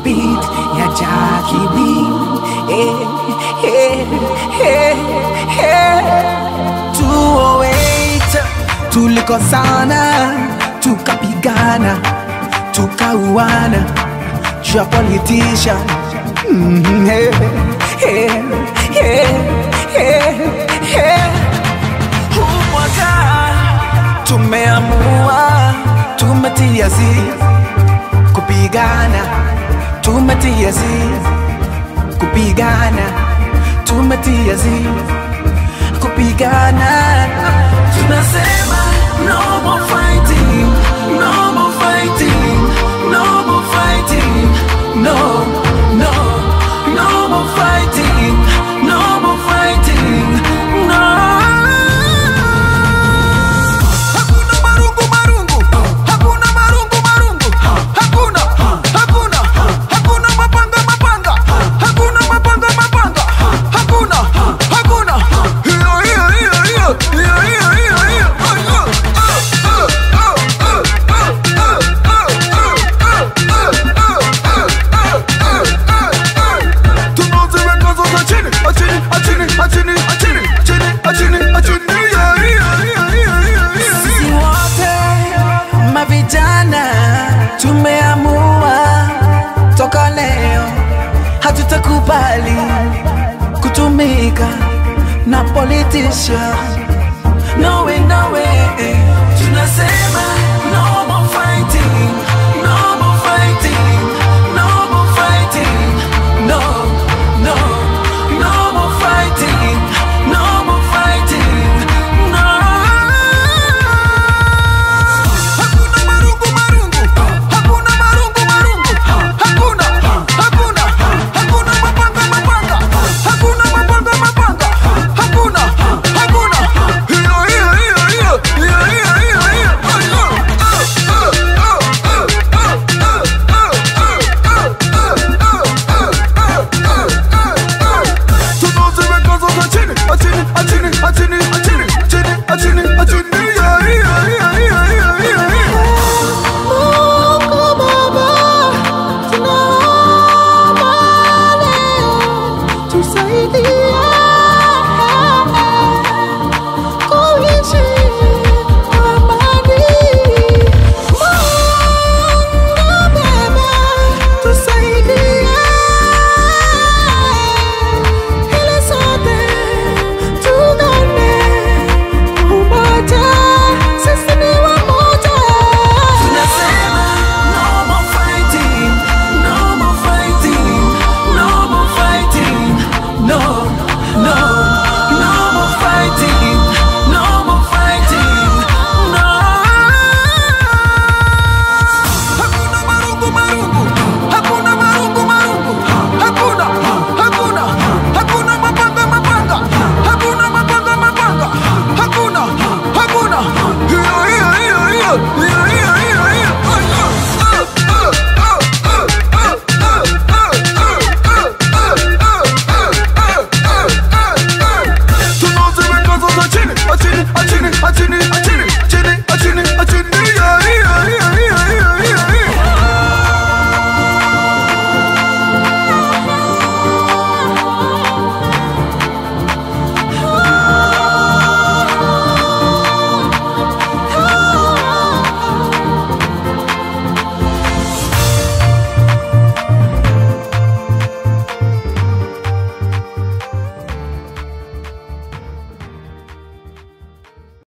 beat ya Jackie B. Eh, eh, eh, eh. 208 tulikosana, tukapigana, tukauana juu ya politician. Mm, eh, eh, eh, eh, eh. Huu mwaka tumeamua, tumetia zi kupigana, tumetia zi kupigana, tumetia zi kupigana. Tunasema no more fighting, no more fighting, no more fighting, no, no, no more fighting, no more fighting, no. Hakuna marungu marungu, hakuna marungu marungu, hakuna, hakuna, hakuna mapanga mapanga, hakuna mapanga mapanga, hakuna, hakuna. Hiyo hiyo hiyo hiyo, hiyo hiyo hiyo hiyo. Tunaziweka zote chini, achini, achini, achini, achini, achini, achini, achini. Hiyo hiyo hiyo hiyo hiyo hiyo. Sisi wote mavijana tumeamua toka leo hatutakubali kutumika na politician. No way, no way. Tunasema no more fighting, no more fighting, no more fighting, no, no, no more fighting, no more fighting, no. Hakuna marungu marungu, hakuna marungu marungu, hakuna, hakuna, hakuna mapanga mapanga, hakuna mapanga mapanga, hakuna, hakuna. Hiyo hiyo hiyo hiyo, hiyo hiyo hiyo hiyo. Tunaziweka zote chini, achini, achini, achini, achini, achini, achini, achini. Hiyo hiyo hiyo hiyo hiyo hiyo hiyo. Mungu Baba, tunaomba leo tusaidie